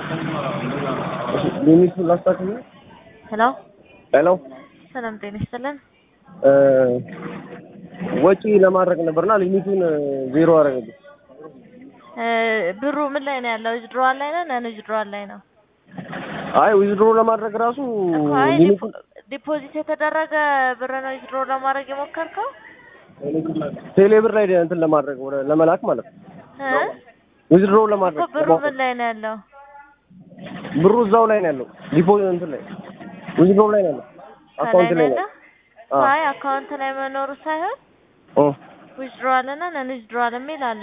ሊሚቱን ላስታክል። ሄሎ ሄሎ ሰላም ጤና ይስጥልን። እ ወጪ ለማድረግ ነበርና ሊሚቱን ዜሮ አደረገብኝ። እ ብሩ ምን ላይ ነው ያለው? ዊዝድሮዋል ላይ ነው ነን ዊዝድሮዋል ላይ ነው? አይ ዊዝድሮ ለማድረግ ራሱ እኮ አይ ሊሚቱን ዲፖዚት የተደረገ ብር ነው ዊዝድሮ ለማድረግ የሞከርከው? ቴሌ ብር ላይ እንትን ለማድረግ ወደ ለመላክ ማለት ነው። እ ዊዝድሮ እኮ ለማድረግ ብሩ ምን ላይ ነው ያለው? ብሩ እዛው ላይ ነው ያለው። ዲፖዚት እንትን ላይ ዊዝድሮ ላይ ነው ያለው። አካውንት ከላይ ላይ ነው ነው። ያለው? አይ አካውንት ላይ መኖሩ ሳይሆን ኦ ዊዝድሮዋል እና ነን ዊዝድሮዋል የሚል አለ።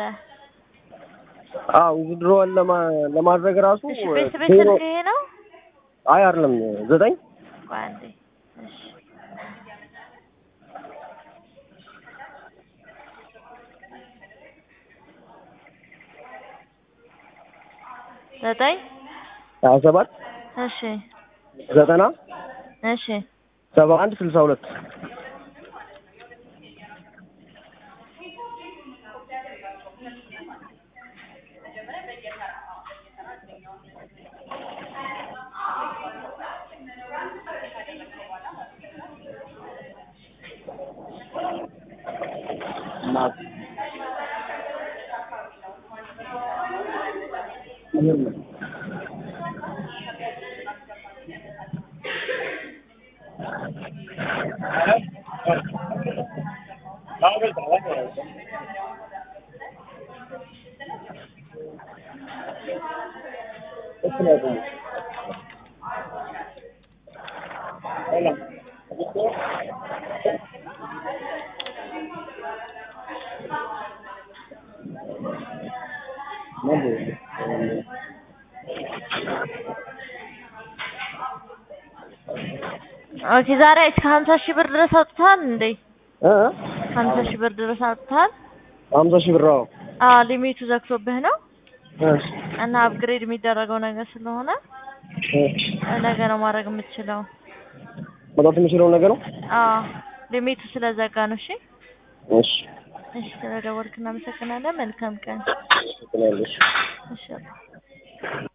አ ዊዝድሮ ለማ ለማድረግ ራሱ እሺ ቤት ቤት ዜሮ ስልክ ይሄ ነው? አይ አይደለም ዘጠኝ ቆይ አንዴ እሺ ዘጠኝ ሀያ ሰባት እሺ ዘጠና እሺ ሰባ አንድ ስልሳ ሁለት ኦኬ ዛሬ እስከ ሀምሳ ሺህ ብር ድረስ አውጥተሃል እንዴ? እ ሀምሳ ሺህ ብር ድረስ አውጥተሃል? ሀምሳ ሺህ ብር አዎ አዎ ሊሚቱ ዘግቶብህ ነው እሺ እና አፕግሬድ የሚደረገው ነገር ስለሆነ እሺ ነገ ነው ማድረግ የምትችለው። መጣት የሚችለው ነገር ነው። አዎ ሊሚቱ ስለዘጋ ነው። እሺ እሺ እሺ፣ ስለደወልክ እናመሰግናለን። መልካም ቀን። ትላለሽ እሺ